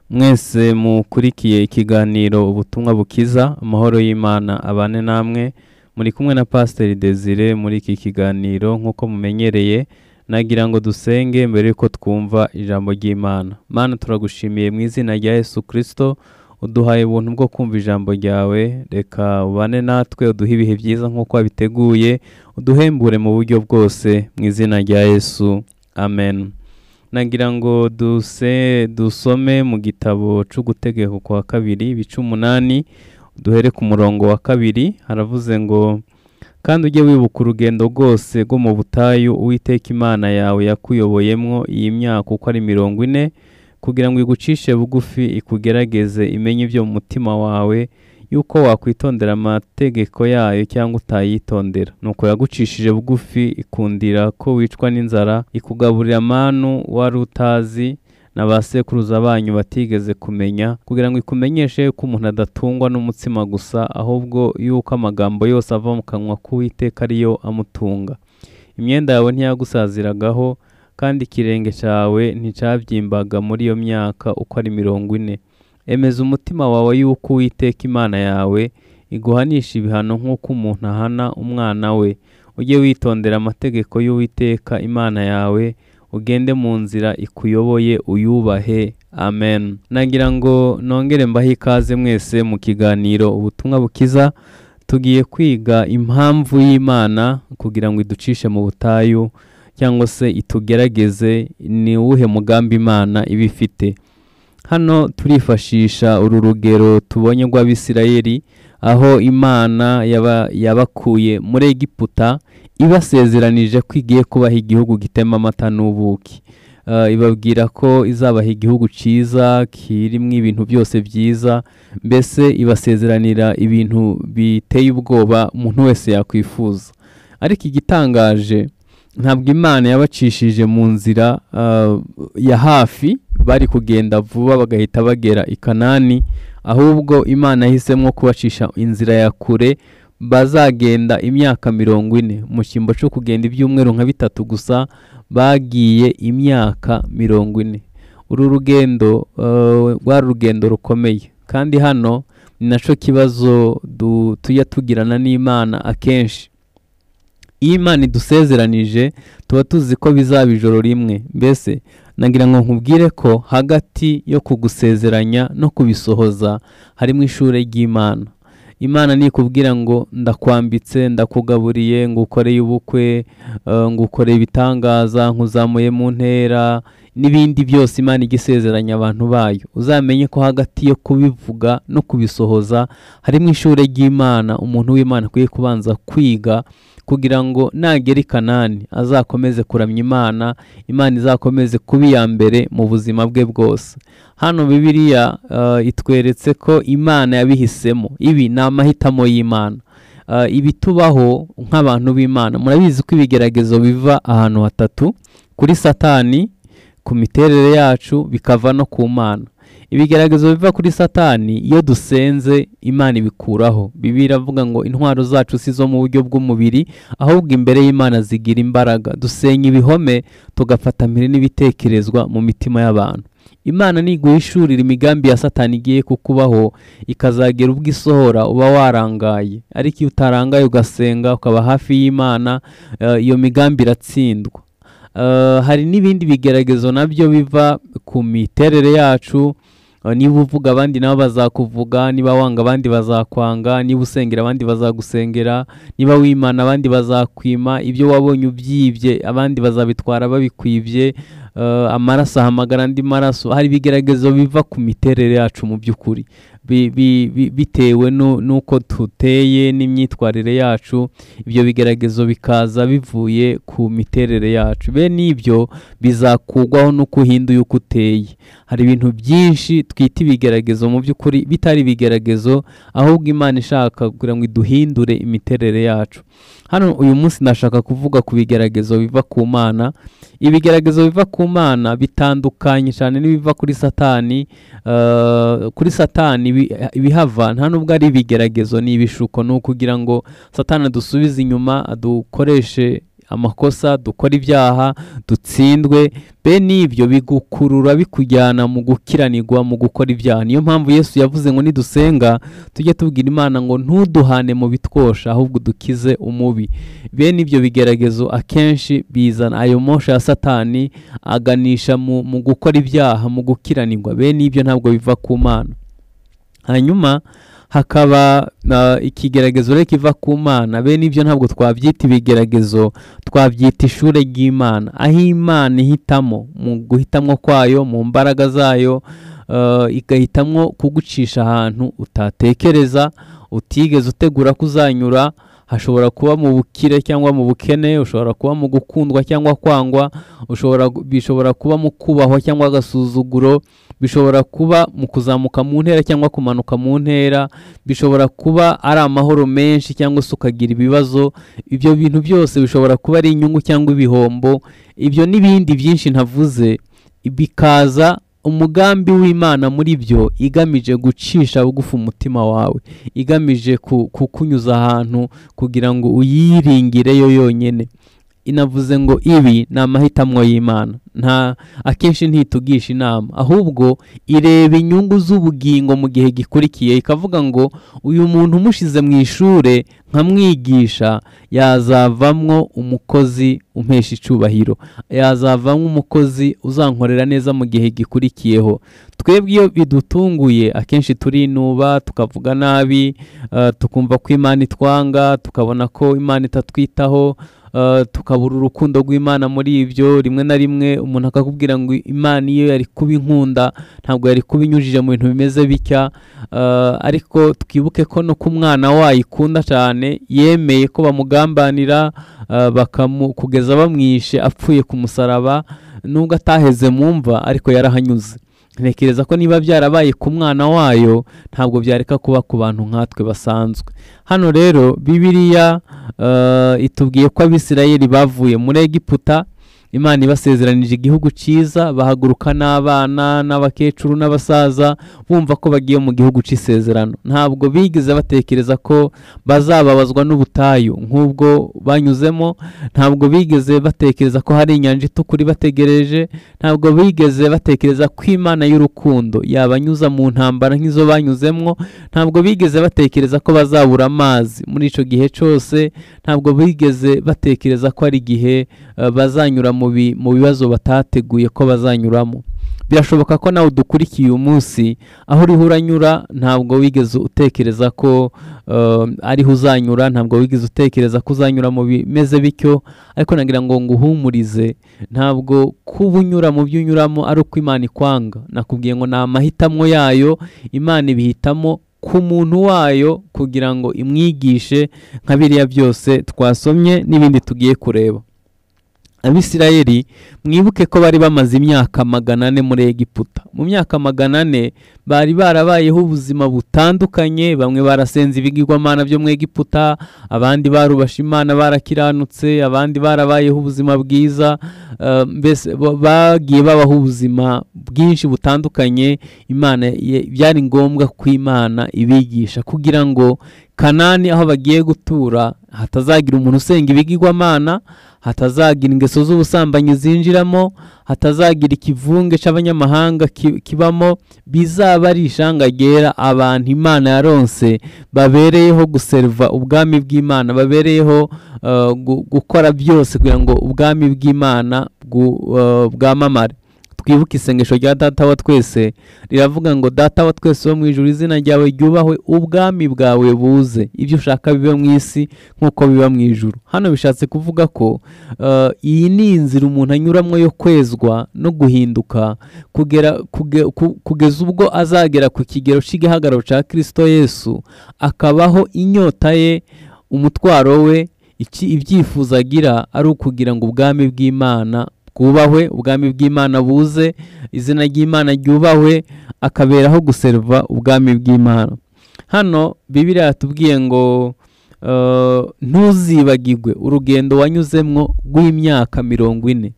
mwese mukurikiye ikiganiro ubutumwa bukiza amahoro y'imana abane namwe muri kumwe na pasiteri desire muri iki kiganiro nk'uko mumenyereye nagira ngo dusenge mbere y'uko twumva ijambo ry'imana mana turagushimiye mu izina rya yesu kirisito uduhaye ubuntu bwo kumva ijambo ryawe reka ubane natwe uduhe ibihe byiza nk'uko wabiteguye uduhembure mu buryo bwose mu izina rya yesu amen nagira ngo duse dusome mu gitabo cy'ugutegeko kwa kabiri ibice umunani duhere ku murongo wa kabiri haravuze ngo kandi ujye wibuka urugendo rwose rwo mu butayu uwiteka imana yawe yakuyoboyemo iyi myaka uko ari mirongo ine kugira ngo igucishe bugufi ikugerageze imenye ibyo mu mutima wawe yuko wakwitondera amategeko yayo cyangwa utayitondera nuko yagucishije bugufi ikundira ko wicwa n'inzara ikugaburira manu wari utazi na ba sekuruza banyu batigeze kumenya kugira ngo ikumenyeshe yuko umuntu adatungwa n'umutsima gusa ahubwo yuko amagambo yose ava mu kanwa k'uwiteka ariyo amutunga imyenda yawe ntiyagusaziragaho kandi ikirenge cyawe nticabyimbaga muri iyo myaka uko ari mirongo ine emeza umutima wawe yuko uwiteka imana yawe iguhanisha ibihano nk'uko umuntu ahana umwana we ujye witondera amategeko y'uwiteka imana yawe ugende mu nzira ikuyoboye uyubahe amen nagira ngo nongere mbahe ikaze mwese mu kiganiro ubutumwa bukiza tugiye kwiga impamvu y'imana kugira ngo iducishe mu butayu cyangwa se itugerageze ni uwuhe mugambi imana iba ifite hano turifashisha uru rugero tubonye rw'abisirayeli aho imana yaba- yabakuye muri egiputa ibasezeranije ko igiye kubaha igihugu gitema amata n'ubuki Eh, ibabwira ko izabaha igihugu cyiza kirimo ibintu byose byiza mbese ibasezeranira ibintu biteye ubwoba umuntu wese yakwifuza ariko igitangaje ntabwo imana yabacishije mu nzira ah, ya hafi bari kugenda vuba bagahita bagera i kanani ahubwo imana yahisemo kubacisha inzira ya kure bazagenda imyaka mirongo ine mu cyimbo cyo kugenda ibyumweru nka bitatu gusa bagiye imyaka mirongo ine uru rugendo eh, rwari urugendo rukomeye kandi hano ni nacyo kibazo du- tujya tugirana n'imana akenshi iyo imana idusezeranije tuba tuzi ko bizaba ijoro rimwe mbese nagira ngo nkubwire ko hagati yo kugusezeranya no kubisohoza harimo ishuri ry'imana imana nikubwira ngo ndakwambitse ndakugaburiye ngo ukoreye ubukwe eh, ngo ukoreye ibitangaza nkuzamuye mu ntera n'ibindi byose imana igisezeranya abantu bayo uzamenye ko hagati yo kubivuga no kubisohoza harimo ishuri ry'imana umuntu w'imana akwiye kubanza kwiga kugira ngo nagera i kanani azakomeze kuramya imana imana izakomeze kuba iya mbere mu buzima bwe bwose hano bibiliya eh, itweretse ko imana yabihisemo ibi ni amahitamo y'imana Eh, ibitubaho nk'abantu b'imana murabizi ko ibigeragezo biva ahantu hatatu kuri satani ku miterere yacu bikava no ku mana ibigeragezo biva kuri satani iyo dusenze imana ibikuraho bibiliya iravuga ngo intwaro zacu si izo mu buryo bw'umubiri ahubwo imbere y'imana zigira imbaraga dusenya ibihome tugafatamira n'ibitekerezwa mu mitima y'abantu imana ntiguhishurira imigambi ya satani igiye kukubaho ikazagera ubwo isohora uba warangaye ariko iyo utarangaye ugasenga ukaba hafi y'imana eh, iyo migambi iratsindwa Eh, hari n'ibindi bigeragezo nabyo biva ku miterere yacu Eh, niba uvuga abandi nabo bazakuvuga niba wanga abandi bazakwanga niba usengera abandi bazagusengera niba wimana abandi bazakwima ibyo wabonye ubyibye abandi bazabitwara babikwibye Eh, amaraso ahamagara andi maraso hari ibigeragezo biva ku miterere yacu mu by'ukuri Bi- bi- bi- bitewe nu- n'uko tuteye n'imyitwarire yacu ibyo bigeragezo bikaza bivuye ku miterere yacu bene ibyo bizakugwaho n'uko uhinduye uko uteye hari ibintu byinshi twita ibigeragezo mu by'ukuri bitari ibigeragezo ahubwo imana ishaka kugira ngo iduhindure imiterere yacu hano uyu munsi ndashaka kuvuga ku bigeragezo biva ku mana ibigeragezo biva ku mana bitandukanye cyane n'ibiva kuri satani Eh, kuri satani ibi- ibihava nta n'ubwo ari ibigeragezo ni ibishuko ni ukugira ngo satani adusubize inyuma adukoreshe amakosa dukore ibyaha dutsindwe bene ibyo bigukurura bikujyana mu gukiranirwa mu gukora ibyaha niyo mpamvu yesu yavuze ngo nidusenga tujye tubwira imana ngo ntuduhane mu bitwosha ahubwo dukize umubi bene ibyo bigeragezo akenshi bizana ayo mosha ya satani aganisha mu mu gukora ibyaha mu gukiranirwa bene ibyo ntabwo biva ku mana hanyuma hakaba uh, ikigeragezo rero kiva ku mana bene ibyo ntabwo twabyita ibigeragezo twabyita ishuri ry'imana aho imana ihitamo mu guhitamwo kwayo mu mbaraga zayo uh, igahitamo kugucisha ahantu utatekereza utigeze utegura kuzanyura hashobora kuba mu bukire cyangwa mu bukene ushobora kuba mu gukundwa cyangwa kwangwa ushobora bishobora kuba mu kubahwa cyangwa agasuzuguro bishobora kuba mu kuzamuka mu ntera cyangwa kumanuka mu ntera bishobora kuba ari amahoro menshi cyangwa se ukagira ibibazo ibyo bintu byose bishobora kuba ari inyungu cyangwa ibihombo ibyo n'ibindi byinshi ntavuze bikaza umugambi w'imana muri byo igamije gucisha bugufi umutima wawe igamije kukunyuza ahantu kugira ngo uyiringireyo yonyine inavuze ngo ibi ni amahitamo y'imana nta akenshi ntitugisha inama ahubwo ireba inyungu z'ubugingo mu gihe gikurikiye ikavuga ngo uyu muntu umushyize mu ishuri nkamwigisha yazavamwo umukozi umpesha icubahiro yazavamwo umukozi uzankorera neza mu gihe gikurikiyeho twebwe iyo bidutunguye akenshi turinuba tukavuga nabi tukumva ko imana itwanga tukabona ko imana itatwitaho tukabura urukundo rw'imana muri ibyo rimwe na rimwe umuntu akakubwira ngo imana iyo yari kuba inkunda ntabwo yari kuba inyujije mu bintu bimeze bitya ariko twibuke ko no ku mwana wayikunda cyane yemeye ko bamugambanira kugeza bamwishe apfuye ku musaraba nubwo ataheze mu mva ariko yarahanyuze ntekereza ko niba byarabaye ku mwana wayo ntabwo byareka kuba ku bantu nkatwe basanzwe hano rero bibiriya itubwiye ko abisirayeli bavuye muri egiputa imana ibasezeranije igihugu cyiza bahaguruka n'abana n'abakecuru n'abasaza bumva ko bagiye mu gihugu cy'isezerano ntabwo bigeze batekereza ko bazababazwa n'ubutayu nk'ubwo banyuzemo ntabwo bigeze batekereza ko hari inyanja itukura ibategereje ntabwo bigeze batekereza ko imana y'urukundo yabanyuza mu ntambara nk'izo banyuzemo ntabwo bigeze batekereza ko bazabura amazi muri icyo gihe cyose ntabwo bigeze batekereza ko hari igihe bazanyura mu mu bibazo batateguye ko bazanyuramo birashoboka ko nawe udukurikiye uyu munsi aho uriho uranyura ntabwo wigeze utekereza ko ariho uzanyura ntabwo wigeze utekereza ko uzanyura mu bimeze bityo ariko nagira ngo nguhumurize ntabwo kuba unyura mu byo unyuramo ari uko imana ikwanga nakubwiye ngo ni amahitamo yayo imana ibihitamo ku muntu wayo kugira ngo imwigishe nka biriya byose twasomye n'ibindi tugiye kureba abisirayeli mwibuke ko bari bamaze imyaka magana ane muri egiputa mu myaka magana ane bari barabayeho ubuzima butandukanye bamwe barasenze ibigirwamana byo mu egiputa abandi barubasha imana barakiranutse abandi barabayeho ubuzima bwiza mbese bagiye babaho ubuzima bwinshi butandukanye imana byari ngombwa ko imana ibigisha kugira ngo kanani aho bagiye gutura hatazagira umuntu usenga ibigirwamana hatazagira ingeso z'ubusambanyi zinjiramo hatazagira ikivunge cy'abanyamahanga kibamo bizaba ari ishanga ryera abantu imana yaronse babereyeho guseriva ubwami bw'imana babereyeho gukora byose kugira ngo ubwami bw'imana bwamamare twibuke isengesho rya data wa twese riravuga ngo data wa twese wo mu ijuru izina ryawe ryubahwe ubwami bwawe buze ibyo ushaka biba mu isi nk'uko biba mu ijuru hano bishatse kuvuga ko iyi ni inzira umuntu anyuramo yo kwezwa no guhinduka kugeza ubwo azagera ku kigero cy'igihagararo cya kirisito yesu akabaho inyota ye umutwaro we ibyifuzo agira ari ukugira ngo ubwami bw'imana bwubahwe ubwami bw'imana buze izina ry'imana ryubahwe akaberaho guserva ubwami bw'imana hano bibiriya yatubwiye ngo ntuzibagirwe urugendo wanyuzemwo rw'imyaka mirongo ine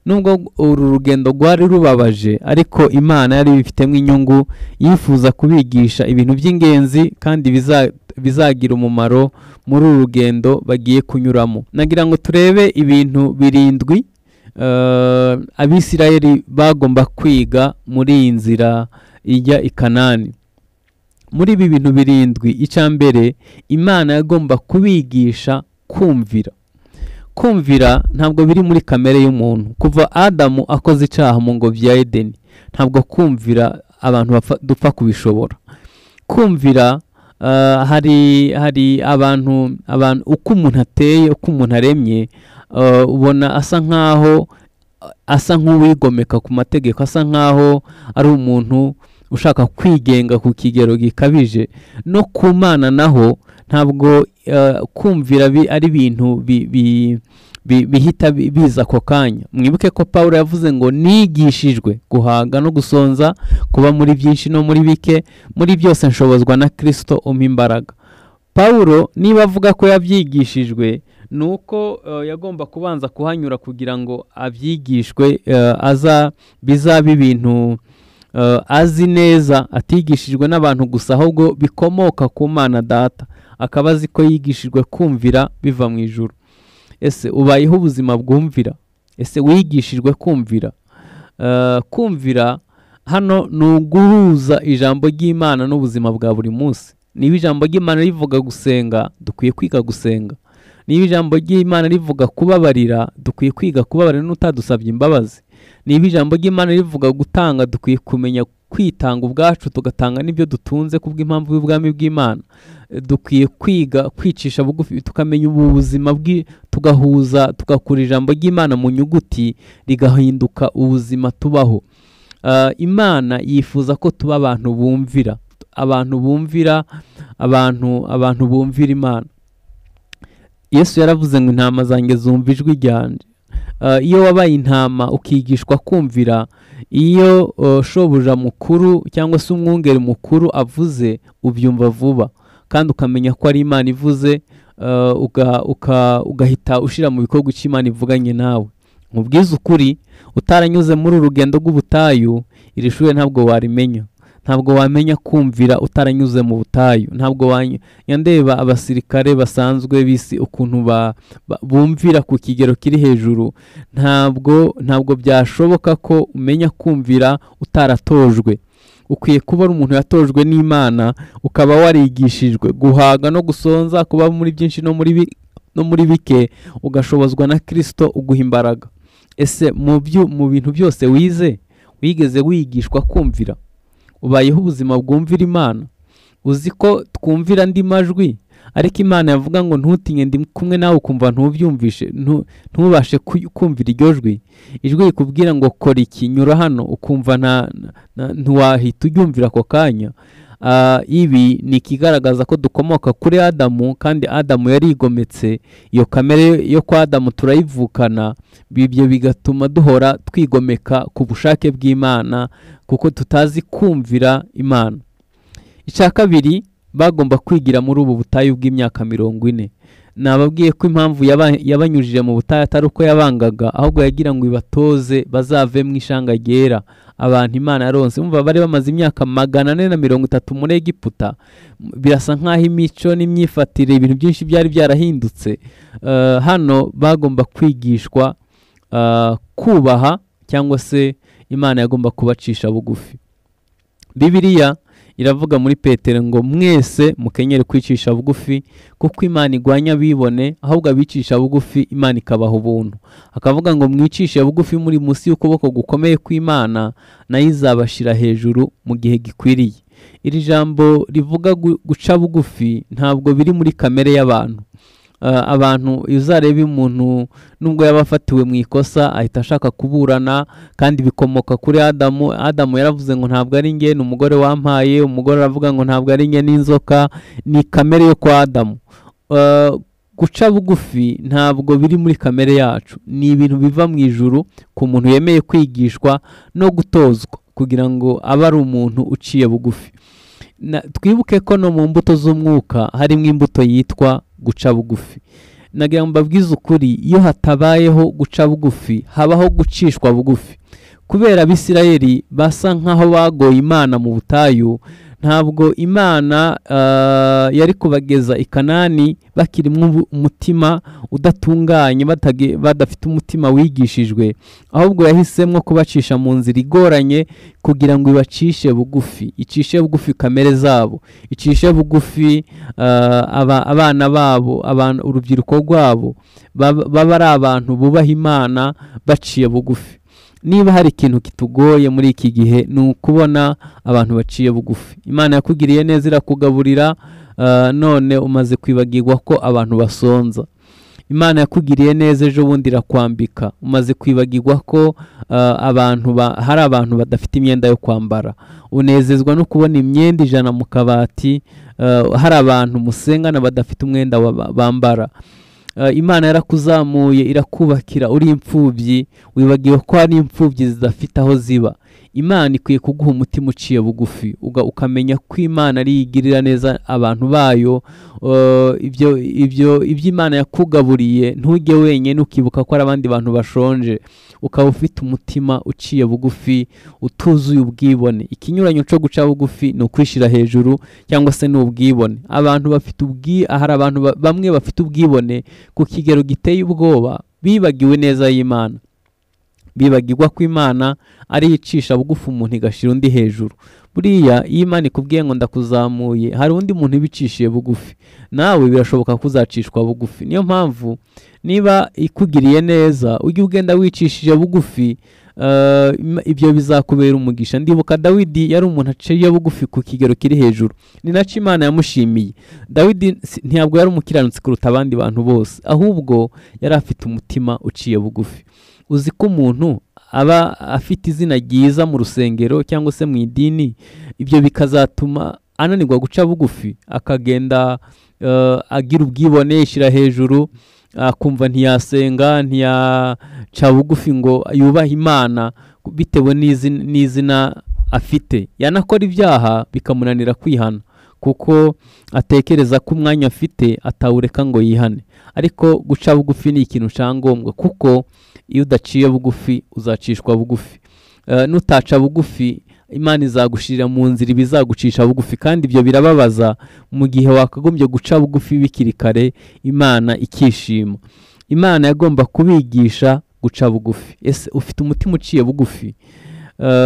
nubwo uru rugendo rwari rubabaje ariko imana yari ibifitemo inyungu yifuza kubigisha ibintu by'ingenzi kandi biza- bizagira umumaro muri uru rugendo bagiye kunyuramo nagira ngo turebe ibintu birindwi eh, abisirayeli bagomba kwiga muri iyi nzira ijya i kanani muri ibi bintu birindwi icya mbere imana yagomba kubigisha kumvira kumvira ntabwo biri muri kamere y'umuntu kuva adamu akoze icyaha mu ngobyi ya edeni ntabwo kumvira abantu bapfa- dupfa kubishobora kumvira eh, hari hari abantu abantu uko umuntu ateye uko umuntu aremye eh, ubona asa nkaho asa nk'uwigomeka ku mategeko asa nkaho ari umuntu ushaka kwigenga ku kigero gikabije no ku mana naho ntabwo eh, kumvira bi- ari ibintu bi- bi- bi- bihita bi- biza ako kanya mwibuke ko paul yavuze ngo nigishijwe guhaga no gusonza kuba muri byinshi no muri bike muri byose nshobozwa na kirisito umpa imbaraga pawulo niba avuga ko yabyigishijwe ni uko eh, yagomba kubanza kuhanyura kugira ngo abyigishwe eh, aza bizabe ibintu eh, azi neza atigishijwe n'abantu gusa ahubwo bikomoka ku mana data akaba azi ko yigishijwe kumvira biva mu ijuru ese ubayeho ubuzima bwumvira ese wigishijwe kumvira Eh, kumvira hano ni uguhuza ijambo ry'imana n'ubuzima bwa buri munsi niba ijambo ry'imana rivuga gusenga dukwiye kwiga gusenga niba ijambo ry'imana rivuga kubabarira dukwiye kwiga kubabarira n'utadusabye imbabazi niba ijambo ry'imana rivuga gutanga dukwiye kumenya kwitanga ubwacu tugatanga n'ibyo dutunze kubw'impamvu y'ubwami bw'imana Eh, dukwiye kwiga kwicisha bugufi tukamenya ubu buzima bwi- tugahuza tugakura ijambo ry'imana mu nyuguti rigahinduka ubuzima tubaho Eh, imana yifuza ko tuba abantu bumvira abantu bumvira abantu abantu bumvira imana yesu yaravuze ngo intama zanjye zumva ijwi ryanjye Eh, iyo wabaye intama ukigishwa kumvira iyo eh, shobuja mukuru cyangwa se umwungeri mukuru avuze ubyumva vuba kandi ukamenya ko ari imana ivuze eh, uga- uka- ugahita ushyira mu bikorwa icyo imana ivuganye nawe mubwize ukuri utaranyuze muri uru rugendo rw'ubutayu iri shuri ntabwo warimenya ntabwo wamenya kumvira utaranyuze mu butayu ntabwo wanya ndeba abasirikare basanzwe b'isi ukuntu ba ba- bumvira ku kigero kiri hejuru ntabwo ntabwo byashoboka ko umenya kumvira utaratojwe ukwiye kuba ari umuntu yatojwe n'imana ukaba warigishijwe guhaga no gusonza kuba muri byinshi no muri bi- no muri bike ugashobozwa na kirisito uguha imbaraga ese mu byo mu bintu byose wize wigeze wigishwa kumvira ubayeho ubuzima bwumvira imana uzi ko twumvira andi majwi ariko imana yavuga ngo ntutinye ndi kumwe nawe ukumva ntubyumvishe ntu- ntubashe ku- kumvira iryo jwi ijwi rikubwira ngo kora iki nyura hano ukumva nta- na- ntiwahita uryumvira ako kanya Ah, ibi ni ikigaragaza ko dukomoka kuri adamu kandi adamu yari yigometse iyo kamere yo kwa adamu turayivukana ibyo bigatuma duhora twigomeka ku bushake bw'imana kuko tutazi kumvira imana icya kabiri bagomba kwigira muri ubu butayu bw'imyaka mirongo ine nababwiye ko impamvu yaba- yabanyujije mu butayu atari uko yabangaga ahubwo yagira ngo ibatoze bazave mu ishanga ryera abantu imana yaronse umva bari bamaze imyaka magana ane na mirongo itatu muri egiputa M- birasa nk'aho imico n'imyifatire ibintu byinshi byari byarahindutse Eh, hano bagomba kwigishwa eh, kubaha cyangwa se imana yagomba kubacisha bugufi bibiliya iravuga muri petero ngo mwese mukenyere kwicisha bugufi kuko imana igwanya abibone ahubwo abicisha bugufi imana ikabaha ubuntu akavuga ngo mwicishe bugufi muri munsi y'ukuboko gukomeye kw'imana nayo izabashyira hejuru mu gihe gikwiriye iri jambo rivuga gu- guca bugufi ntabwo biri muri kamere y'abantu Eh, abantu iyo uzareba umuntu nubwo yaba afatiwe mu ikosa ahita ashaka kuburana kandi bikomoka kuri adamu adamu yaravuze ngo ntabwo ari njye ni umugore wampaye umugore aravuga ngo ntabwo ari njye n'inzoka ni kamere yo kwa adamu Eh, guca bugufi ntabwo biri muri kamere yacu ni ibintu biva mu ijuru ku muntu yemeye kwigishwa no gutozwa kugira ngo abe ari umuntu uciye bugufi Na- twibuke ko no mu mbuto z'umwuka harimo imbuto yitwa guca bugufi nagira ngo mbabwize ukuri iyo hatabayeho guca bugufi habaho gucishwa bugufi kubera abisirayeli basa nk'aho bagoye imana mu butayu ntabwo imana yari kubageza i kanani bakirimo umutima udatunganye badafite umutima wigishijwe ahubwo yahisemo kubacisha mu nzira igoranye kugira ngo ibacishe bugufi icishe bugufi kamere zabo icishe bugufi abana babo urubyiruko rwabo baba ari abantu bubaha imana baciye bugufi niba hari ikintu kitugoye muri iki gihe ni ukubona abantu baciye bugufi imana yakugiriye neza irakugaburira none umaze kwibagirwa ko abantu basonza imana yakugiriye neza ejo bundi irakwambika umaze kwibagirwa ko abantu hari abantu badafite imyenda yo kwambara unezezwa no kubona imyenda ijana mu kabati hari abantu musengana badafite umwenda bambara imana yarakuzamuye irakubakira uri imfubyi wibagiwe ko hari imfubyi zidafite aho ziba imana ikwiye kuguha umutima uciye bugufi ukamenya ko imana ari igirira neza abantu bayo ibyo imana yakugaburiye ntujye wenyine ukibuka ko hari abandi bantu bashonje ukaba ufite umutima uciye bugufi utuzuye ubwibone ikinyuranyo cyo guca bugufi ni ukwishyira hejuru cyangwa se ni ubwibone abantu bafite ubwi hari abantu bamwe bafite ubwibone ku kigero giteye ubwoba bibagiwe neza y'imana bibagirwa ko imana ari icisha bugufi umuntu igashyira undi hejuru buriya iyo imana ikubwiye ngo ndakuzamuye hari undi muntu ibicishije bugufi nawe birashoboka ko uzacishwa bugufi niyo mpamvu niba ikugiriye neza ujye ugenda wicishije bugufi ibyo bizakubera umugisha ndibuka dawidi yari umuntu aciye bugufi ku kigero kiri hejuru ni nacyo imana yamushimiye dawidi ntabwo yari umukiranutsi kuruta abandi bantu bose ahubwo yari afite umutima uciye bugufi uzi ko umuntu aba afite izina ryiza mu rusengero cyangwa se mu idini ibyo bikazatuma ananirwa guca bugufi akagenda agira ubwibone yishyira hejuru akumva ntiyasenga ntiyaca bugufi ngo yubahe imana bitewe n'izina afite yanakora ibyaha bikamunanira kwihana kuko atekereza ko umwanya afite atawureka ngo yihane ariko guca bugufi ni ikintu cyangombwa kuko iyo udaciye bugufi uzacishwa bugufi n'utaca bugufi imana izagushirira mu nzira ibizagucisha bugufi kandi ibyo birababaza mu gihe wakagombye guca bugufi bikiri kare imana ikishima imana yagomba kubigisha guca bugufi ese ufite umutima uciye bugufi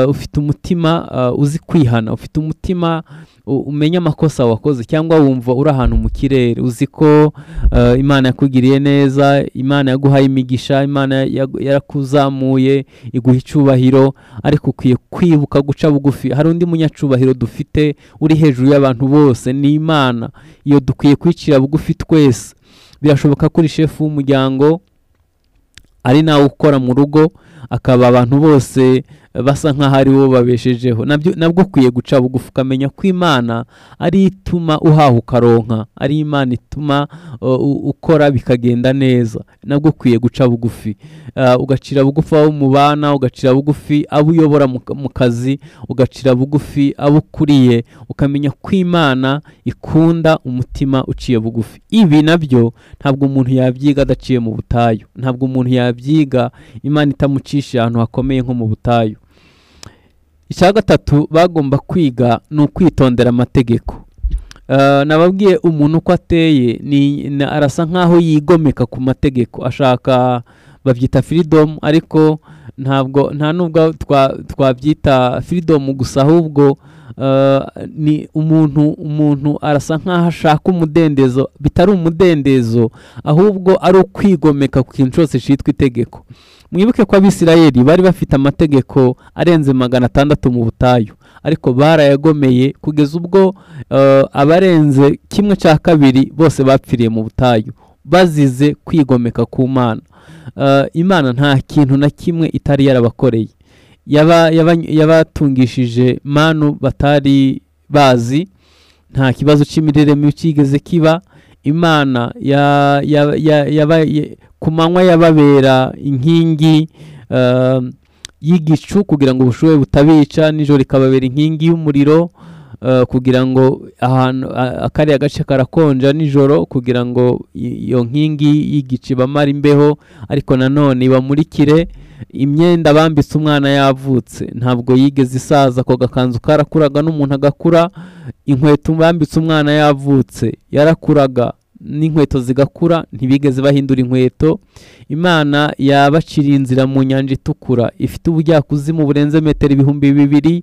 ufite umutima uzi kwihana ufite umutima umenya amakosa wakoze cyangwa wumva uri ahantu mu kirere uzi ko imana yakugiriye neza imana yaguhaye imigisha imana yarakuzamuye iguha icyubahiro ariko ukwiye kwibuka guca bugufi hari undi munyacubahiro dufite uri hejuru y'abantu bose ni imana iyo dukwiye kwicira bugufi twese birashoboka ko uri shefu w'umuryango ari nawe ukora mu rugo akaba abantu bose basa nk'aho ari bo babeshejeho nabwo ukwiye guca bugufi ukamenya ko imana ari ituma uhaha ukaronka ari imana ituma ukora bikagenda neza nabwo ukwiye guca bugufi ugacira bugufi abo mubana ugacira bugufi abo uyobora mu kazi ugacira bugufi abo ukuriye ukamenya ko imana ikunda umutima uciye bugufi ibi nabyo ntabwo umuntu yabyiga adaciye mu butayu ntabwo umuntu yabyiga imana itamucisha ahantu hakomeye nko mu butayu icya gatatu bagomba kwiga ni ukwitondera amategeko nababwiye umuntu uko ateye arasa nk'aho yigomeka ku mategeko ashaka babyita firidomu ariko ntabwo nta nubwo twabyita firidomu gusa ahubwo ni umuntu umuntu arasa nk'aho ashaka umudendezo bitari umudendezo ahubwo ari ukwigomeka ku kintu cyose cyitwa itegeko mwibuke ko abisirayeli bari bafite amategeko arenze magana atandatu mu butayu ariko barayagomeye kugeza ubwo abarenze kimwe cya kabiri bose bapfiriye mu butayu bazize kwigomeka ku mana imana nta kintu na kimwe itari yarabakoreye yabatungishije manu batari bazi nta kibazo cy'imirire mibi cyigeze kiba imana ku manywa yababera inkingi y'igicu kugira ngo ubushuhe butabica nijoro ikababera inkingi y'umuriro eh, kugira ngo ahantu a- akariya gace karakonja nijoro kugira ngo i- iyo nkingi y'igicu ibamara imbeho ariko nanone ibamurikire imyenda bambitse umwana yavutse ntabwo yigeze isaza ako gakanzu karakuraga n'umuntu agakura inkweto bambitse umwana yavutse yarakuraga n'inkweto zigakura ntibigeze bahindura inkweto imana yabaciriye inzira mu nyanja itukura ifite ubujyakuzimu burenze metero ibihumbi bibiri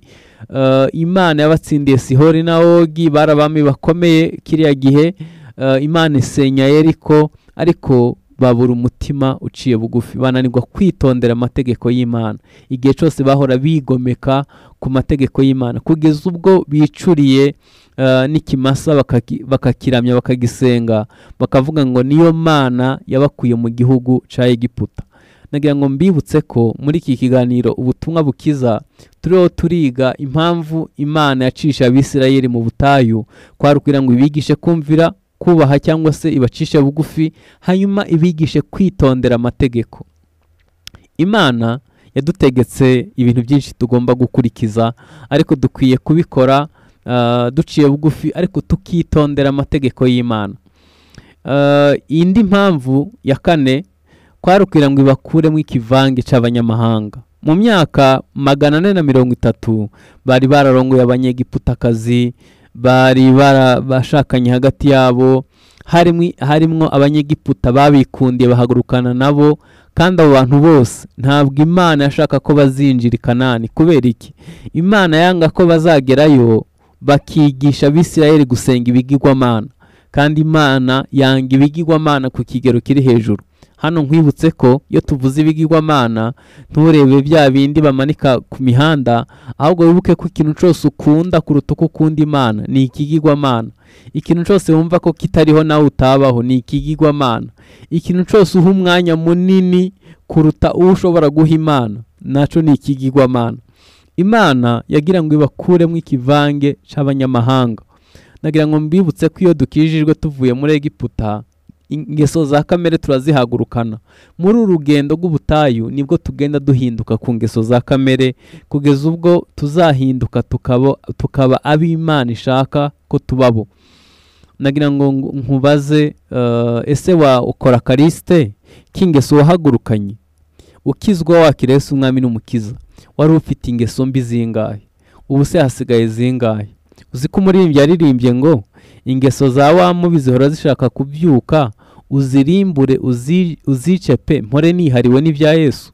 Eh, imana yabatsindiye sihori na ogi bari abami bakomeye kiriya gihe Eh, imana isenya yeriko ariko babura umutima uciye bugufi bananirwa kwitondera amategeko y'imana igihe cyose bahora bigomeka ku mategeko y'imana kugeza ubwo bicuriye eh, n'ikimasa bakaki- bakakiramya bakagisenga bakavuga ngo niyo mana yabakuye mu gihugu cya egiputa nagira ngo mbibutse ko muri iki kiganiro ubutumwa bukiza turiho turiga impamvu imana yacisha abisirayeli mu butayu kwari ukugira ngo ibigishe kumvira kubaha cyangwa se ibacishe bugufi hanyuma ibigishe kwitondera amategeko imana yadutegetse ibintu byinshi tugomba gukurikiza ariko dukwiye kubikora ah, duciye bugufi ariko tukitondera amategeko y'imana Eh, indi mpamvu ya kane kwari ukugira ngo ibakuremo ikivange cy'abanyamahanga mu myaka magana ane na mirongo itatu bari bararongoye abanyegiputakazi bari barabashakanye hagati yabo harimo harimwo abanyegiputa babikundiye bahagurukana nabo kandi abo bantu bose ntabwo imana yashaka ko bazinjira i kanani kubera iki imana yanga ko bazagerayo bakigisha abisirayeli gusenga ibigirwamana kandi imana yanga ibigirwamana ku kigero kiri hejuru hano nkwibutse ko iyo tuvuze ibigirwamana nturebe bya bindi bamanika ku mihanda ahubwo wibuke ko ikintu cyose ukunda kuruta uko ukunda imana ni ikigirwamana ikintu cyose wumva ko kitariho nawe utabaho ni ikigirwamana ikintu cyose uha umwanya munini kuruta uwo ushobora guha imana nacyo ni ikigirwamana imana yagira ngo ibakuremo ikivange cy'abanyamahanga nagira ngo mbibutse ko iyo dukijijwe tuvuye muri egiputa ingeso za kamere turazihagurukana muri uru rugendo rw'ubutayu nibwo tugenda duhinduka ku ngeso za kamere kugeza ubwo tuzahinduka tukaba, tukaba ab'imana ishaka ko tubabo nagira ngo ngu- nkubaze eh, ese wa ukora karisite k'ingeso wahagurukanye ukizwa wakirese umwami n'umukiza wari ufite ingeso mbi zingahe ubu se hasigaye zingahe uzi ko umuririmbyi yaririmbye ngo ingeso za wa mubi zihora zishaka kubyuka uzirimbure uzi- uzice pe mpore nihariwe n'ibya yesu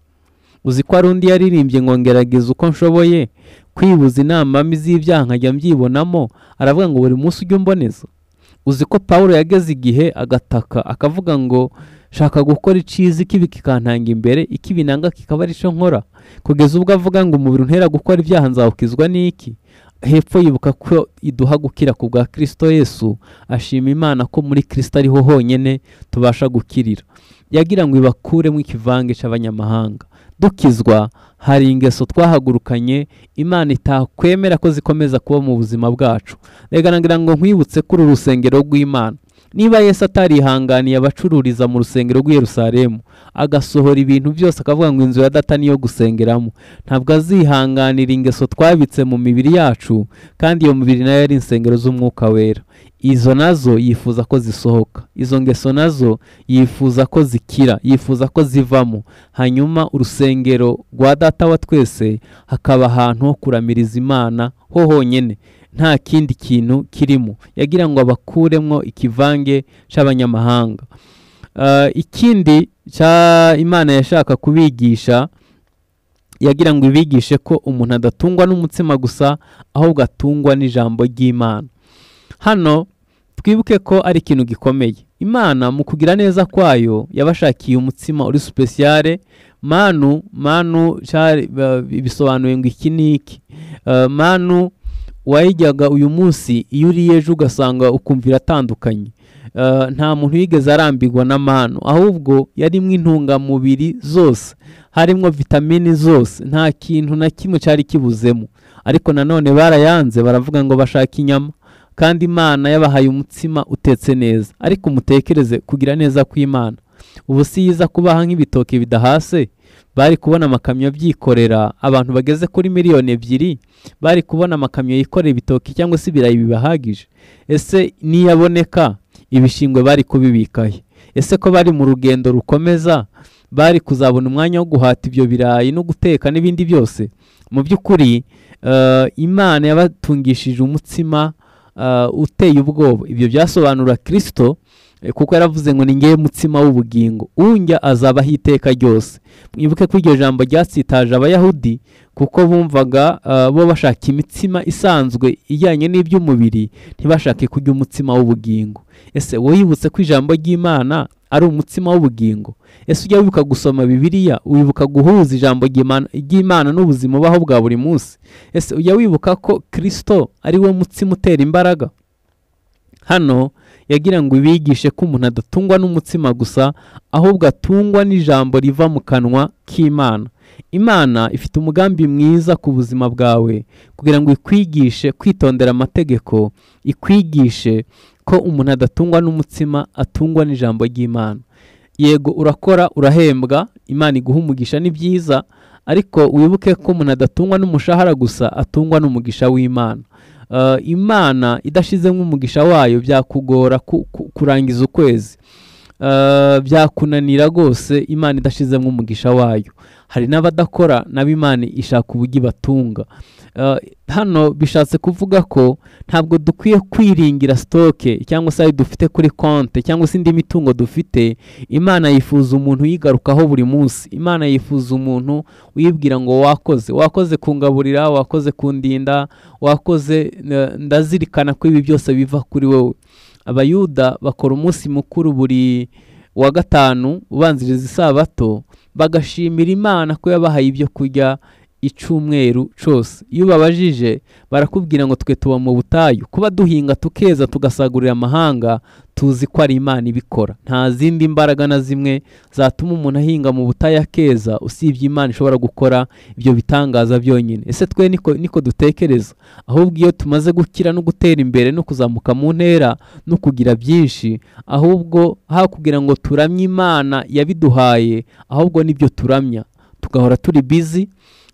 uzi ko hari undi yaririmbye ngo ngerageza uko nshoboye kwibuza inama mbi z'ibyaha nkajya mbyibonamo aravuga ngo buri munsi ujye umboneza uzi ko pawulo yageze igihe agataka akavuga ngo shaka gukora iciza ikibi kikantanga imbere ikibi nanga kikaba ari cyo nkora kugeza ubwo avuga ngo umubiri untera gukora ibyaha nzawukizwa n'iki hepfo yibuka ko iduha gukira ku bwa kirisito yesu ashima imana ko muri kirisito ariho honyine tubasha gukirira yagira ngo ibakuremo ikivange cy'abanyamahanga dukizwa hari ingeso twahagurukanye imana itakwemera ko zikomeza kuba mu buzima bwacu reka nagira ngo nkwibutse kuri uru rusengero rw'imana niba yesu atarihanganiye abacururiza mu rusengero rw'i Yerusalemu agasohora ibintu byose akavuga ngo inzu ya data niyo gusengeramo ntabwo azihanganira ingeso twabitse mu mibiri yacu kandi iyo mibiri nayo yari insengero z'umwuka wera izo nazo yifuza ko zisohoka izo ngeso nazo yifuza ko zikira yifuza ko zivamo hanyuma urusengero rwa data wa twese hakaba ahantu ho kuramiriza imana ho honyine nta kindi kintu kirimo yagira ngo abakuremo ikivange cy'abanyamahanga Eh, ikindi cya imana yashaka kubigisha yagira ngo ibigishe ko umuntu adatungwa n'umutsima gusa ahubwo atungwa n'ijambo ry'imana hano twibuke ko ari ikintu gikomeye imana mu kugira neza kwayo yabashakiye umutsima uri supesiyare manu manu cyari ba- bisobanuye ngo iki ni iki Eh, manu wayijyaga uyu munsi iyo uriye ejo ugasanga ukumva iratandukanye Eh, nta muntu yigeze arambirwa na manu ahubwo yarimo intungamubiri zose harimo vitamini zose nta kintu na kimwe cyari kibuzemo ariko nanone barayanze baravuga ngo bashaka inyama kandi imana yabahaye umutsima utetse neza ariko mutekereze kugira neza kw'imana ubu si yiza kubaha nk'ibitoki bidahase bari kubona amakamyo byikorera abantu bageze kuri miliyoni ebyiri bari kubona amakamyo yikorera ibitoki cyangwa se ibirayi bibahagije ese niyaboneka ibishingwe bari kubibikahe ese ko bari mu rugendo rukomeza bari kuzabona umwanya wo guhata ibyo birayi no guteka n'ibindi byose mu by'ukuri eh, imana yabatungishije umutsima eh, uteye ubwoba ibyo byasobanura kirisito Eh, kuko yaravuze ngo ni ngewe mutsima w'ubugingo unjya azabaho iteka ryose mwibuke ko iryo jambo ryatsitaje abayahudi kuko bumvaga ah, bo bashaka imitsima isanzwe ijyanye n'iby'umubiri ntibashake kurya umutsima w'ubugingo ese wowe yibutse ko ijambo ry'imana ari umutsima w'ubugingo ese ujya wibuka gusoma bibiliya wibuka guhuza ijambo ry'Imana- ry'imana n'ubuzima ubaho bwa buri munsi ese ujya wibuka ko kirisito ari wo mutsima utera imbaraga hano yagira ngo ibigishe ko umuntu adatungwa n'umutsima gusa ahubwo atungwa n'ijambo riva mu kanwa k'imana imana ifite umugambi mwiza ku buzima bwawe kugira ngo ikwigishe kwitondera amategeko ikwigishe ko umuntu adatungwa n'umutsima atungwa n'ijambo ry'imana yego urakora urahembwa imana iguha umugisha ni byiza ariko wibuke ko umuntu adatungwa n'umushahara gusa atungwa n'umugisha w'imana Uh, imana idashizemo umugisha wayo byakugora ku- ku- kurangiza ukwezi Uh, byakunanira rwose imana idashizemo umugisha wayo hari n'abadakora nabo imana ishaka uburyo ibatunga Uh, hano bishatse kuvuga ko ntabwo dukwiye kwiringira sitoke cyangwa se ayo dufite kuri konte cyangwa se indi mitungo dufite imana yifuza umuntu uyigarukaho buri munsi imana yifuza umuntu uyibwira ngo wakoze wakoze kungaburira wakoze kundinda wakoze eh, ndazirikana ko ibi byose biva kuri wowe abayuda bakora umunsi mukuru buri wa gatanu ubanziriza isabato bagashimira imana ko yabahaye ibyo kurya icumweru cose iyo babajije barakubwira ngo twe tuba mu butayu kuba duhinga tukeza tugasagurira amahanga tuzi ko ari imana ibikora nta zindi mbaraga na zimwe zatuma umuntu ahinga mu butayu akeza usibye imana ishobora gukora ibyo bitangaza byonyine ese twe niko, niko dutekereza ahubwo iyo tumaze gukira no gutera imbere no kuzamuka mu ntera no kugira byinshi ahubwo ha kugira ngo turamye imana yabiduhaye ahubwo nibyo turamya tugahora turi bizi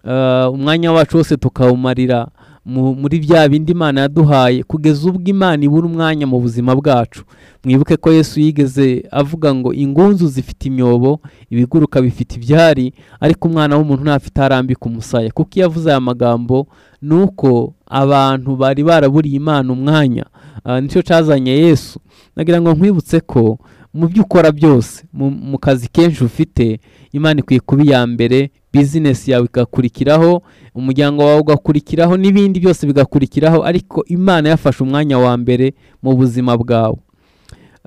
eh, umwanya wacu wose tukawumarira mu- muri bya bindi imana yaduhaye kugeza ubwo imana ibura umwanya mu buzima bwacu mwibuke ko yesu yigeze avuga ngo ingunzu zifite imyobo ibiguruka bifite ibyari ariko umwana w'umuntu ntafite aho arambika umusaya kuko iyo avuze aya magambo ni uko abantu bari baraburiye imana umwanya Ah, nicyo cyazanye yesu nagira ngo nkwibutse ko mu byo ukora byose mu mu kazi kenshi ufite imana ikwiye kuba iya mbere bizinesi yawe igakurikiraho umuryango wawe ugakurikiraho n'ibindi byose bigakurikiraho ariko imana yafashe umwanya wa mbere mu buzima bwawe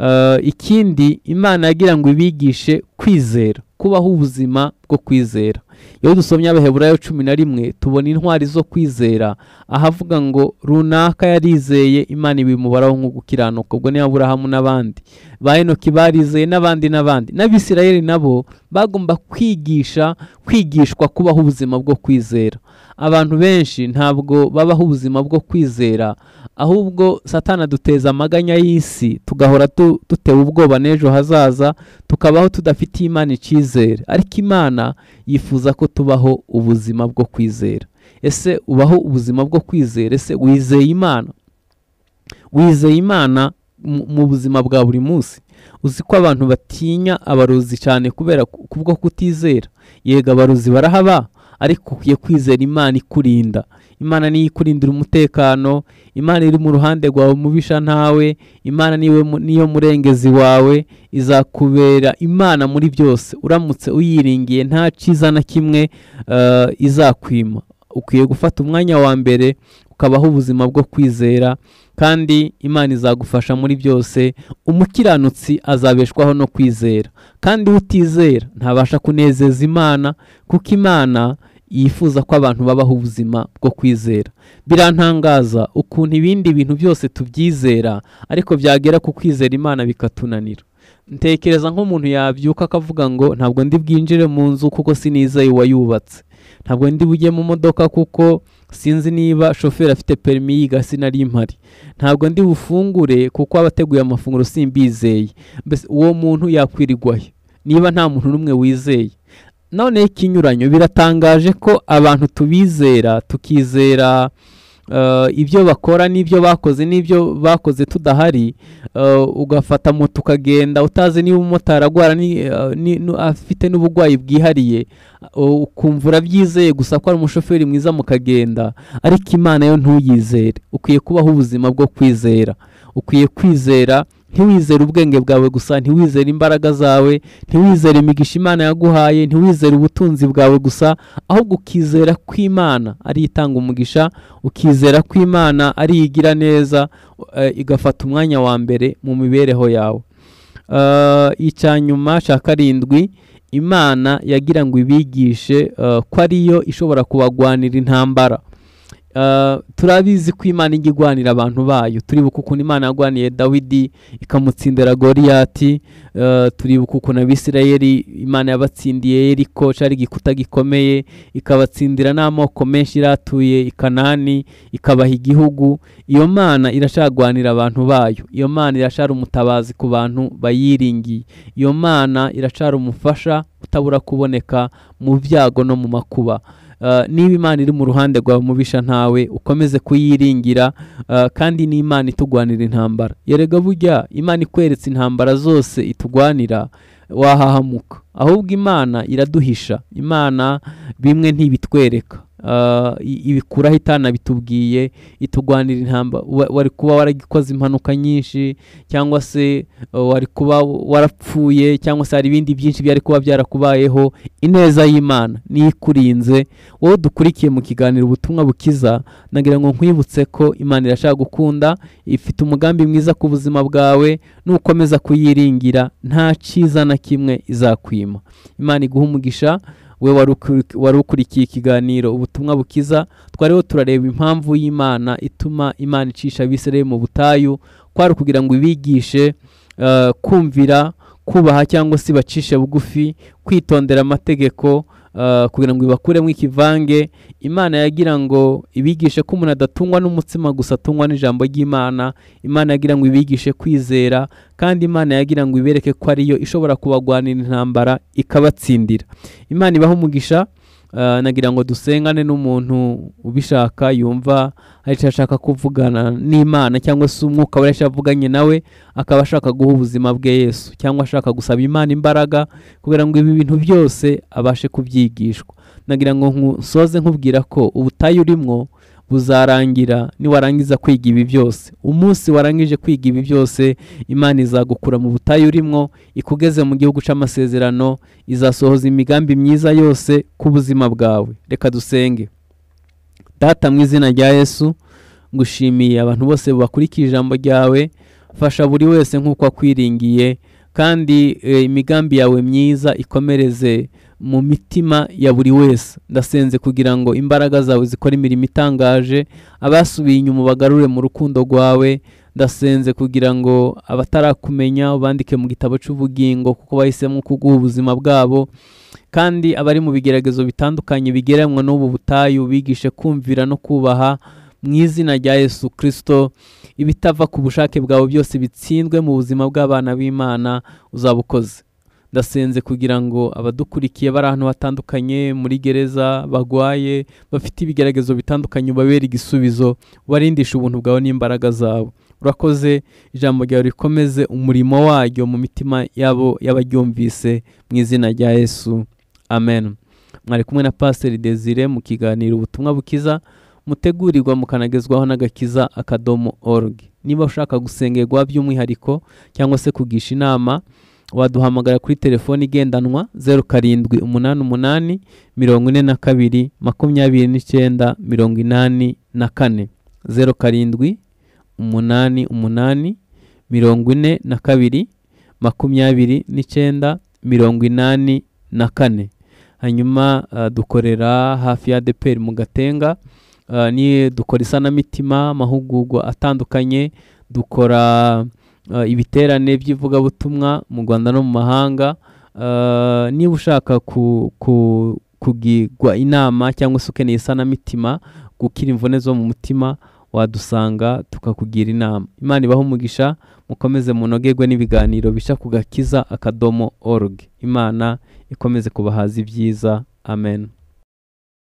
Eh, ikindi imana yagira ngo ibigishe kwizera kubaho ubuzima bwo kwizera iyo dusomye abaheburayo cumi na rimwe tubona intwari zo kwizera ahavuga ngo runaka yarizeye imana ibimubaraho nko gukiranuka ubwo ni aburahamu n'abandi ba henoki barizeye n'abandi n'abandi n'abisirayeli nabo bagomba kwigisha kwigishwa kubaho ubuzima bwo kwizera abantu benshi ntabwo babaho ubuzima bwo kwizera ahubwo satana aduteza amaganya y'isi tugahora tu- dutewe ubwoba n'ejo hazaza tukabaho tudafite imana icyizere ariko imana yifuza ko tubaho ubuzima bwo kwizera ese ubaho ubuzima bwo kwizera ese wizeye imana wizeye imana mu- mu buzima bwa buri munsi uzi ko abantu batinya abarozi cyane kubera ku- kubwo kutizera yego abarozi barahaba ariko ukwiye kwizera imana ikurinda imana niyo ikurindira umutekano imana iri mu ruhande rwawe mubisha ntawe imana niwe mu- niyo murengezi wawe izakubera imana muri byose uramutse uyiringiye nta cyiza na kimwe eh, izakwima ukwiye gufata umwanya wa mbere ukabaho ubuzima bwo kwizera kandi imana izagufasha muri byose umukiranutsi azabeshwaho no kwizera kandi utizera ntabasha kunezeza imana kuko imana yifuza ko abantu babaho ubuzima bwo kwizera birantangaza ukuntu ibindi bintu byose tubyizera ariko byagera ku kwizera imana bikatunanira ntekereza nk'umuntu yabyuka akavuga ngo ntabwo ndi bwinjire mu nzu kuko sinizeye uwayubatse ntabwo ndi bujye mu modoka kuko sinzi niba shoferi afite perimi yiga sinari mpari ntabwo ndi bufungure kuko abateguye amafunguro simbizeye mbese uwo muntu yakwirirwahe niba nta muntu n'umwe wizeye none ikinyuranyo biratangaje ko abantu tubizera tukizera eh, ibyo bakora n'ibyo bakoze n'ibyo bakoze tudahari eh, ugafata moto ukagenda utazi niba umumotari agwara ni- eh, ni- nu- afite n'uburwayi bwihariye uh, ukumva urabyizeye gusa ko ari umushoferi mwiza mukagenda ariko imana yo ntuyizere ukwiye kubaho ubuzima bwo kwizera ukwiye kwizera ntiwizere ubwenge bwawe gusa ntiwizere imbaraga zawe ntiwizere imigisha imana yaguhaye ntiwizere ubutunzi bwawe gusa ahubwo ukizera ko imana ari yo itanga umugisha ukizera ko imana ari yo igira neza eh, igafata umwanya wa mbere mu mibereho yawe Eh, icya nyuma cya karindwi imana yagira ngo ibigishe eh, ko ariyo ishobora kubagwanira intambara Uh, turabizi ko imana ijya igwanira abantu bayo turibuka ukuntu imana yagwaniye dawidi ikamutsindira goriyati uh, turibuka ukuntu abisirayeli imana yabatsindiye eriko cyari igikuta gikomeye ikabatsindira n'amoko menshi iratuye i kanani ikabaha igihugu iyo mana iracagwanira abantu bayo iyo mana iracari umutabazi ku bantu bayiringiye iyo mana iracari umufasha utabura kuboneka mu byago no mu makuba Uh, niba imana iri mu ruhande rwawe mubisha ntawe ukomeze kuyiringira uh, kandi ni imana itugwanira intambara yerega burya imana ikweretse intambara zose itugwanira wahahamuka ahubwo imana iraduhisha imana bimwe ntibitwereka Uh, i- ibikuraho itanabitubwiye itugwanira intambara Wa- wari kuba waragikoze impanuka nyinshi cyangwa se uh, wari kuba warapfuye cyangwa se hari ibindi byinshi byari kuba byarakubayeho ineza y'imana niyo ikurinze wowe dukurikiye mu kiganiro ubutumwa bukiza nagira ngo nkwibutse ko imana irashaka gukunda ifite umugambi mwiza ku buzima bwawe nukomeza kuyiringira nta cyiza na kimwe izakwima imana iguha umugisha we wari ukuri- wari ukurikiye ikiganiro ubutumwa bukiza twariho turareba impamvu y'imana ituma imana icisha abisirayeli mu butayu kwari ukugira ngo ibigishe eh, kumvira kubaha cyangwa se bacishe bugufi kwitondera amategeko eh, kugira ngo ibakuremo ikivange imana yagira ngo ibigishe ko umuntu adatungwa n'umutsima gusa atungwa n'ijambo ry'imana imana yagira ngo ibigishe kwizera kandi imana yagira ngo ibereke ko ariyo ishobora kubagwanira intambara ikabatsindira imana ibaha umugisha eh, nagira ngo dusengane n'umuntu ubishaka yumva hari icyo ashaka kuvugana n'imana cyangwa se umwuka we yavuganye nawe akaba ashaka guha ubuzima bwe yesu cyangwa ashaka gusaba imana imbaraga kugira ngo ibi bintu byose abashe kubyigishwa nagira ngo nku- nsoze nkubwira ko ubutayu urimwo buzarangira niwarangiza kwiga ibi byose umunsi warangije kwiga ibi byose imana izagukura mu butayu urimwo ikugeze mu gihugu cy'amasezerano izasohoza imigambi myiza yose ku buzima bwawe reka dusenge data mu izina rya yesu ngushimiye abantu bose bakurikiye ijambo ryawe fasha buri wese nk'uko akwiringiye kandi eh, imigambi yawe myiza ikomereze mu mitima ya buri wese ndasenze kugira ngo imbaraga zawe zikore imirimo itangaje abasubiye inyuma bagarure mu rukundo rwawe ndasenze kugira ngo abatarakumenya ubandike mu gitabo cy'ubugingo kuko bahisemo kuguha ubuzima bwabo kandi abari mu bigeragezo bitandukanye bigereranywa n'ubu butayu bigishe kumvira no kubaha mu izina rya yesu kirisito ibitava ku bushake bwawe byose bitsindwe mu buzima bw'abana b'imana uzabukoze ndasenze kugira ngo abadukurikiye bari ahantu hatandukanye muri gereza bagwaye bafite ibigeragezo bitandukanye ubabere igisubizo ubarindishe ubuntu bwawe n'imbaraga zawe urakoze ijambo ryawe rikomeze umurimo waryo mu mitima yabo y'abaryumvise mu izina rya yesu amen mwari kumwe na pasiteri desire mu kiganiro ubutumwa bukiza mutegurirwa mukanagezwaho n'agakiza akadomo org niba ushaka gusengerwa by'umwihariko cyangwa se kugisha inama waduhamagara kuri telefoni igendanwa zeru karindwi umunani umunani mirongo ine na kabiri makumyabiri n'icyenda mirongo inani na kane zeru karindwi umunani umunani mirongo ine na kabiri makumyabiri n'icyenda mirongo inani na kane hanyuma ah, dukorera hafi ya deperi mu gatenga Ah, ni dukora isanamitima amahugurwa atandukanye dukora ah, ibiterane by'ivugabutumwa mu rwanda no mu mahanga Ah, niba ushaka ku, ku, kugirwa inama cyangwa se ukeneye isanamitima gukira imvune zo mu mutima wadusanga tukakugira inama imana ibahe umugisha mukomeze munogerwe n'ibiganiro bisha ku gakiza akadomo org imana ikomeze kubahaza ibyiza amen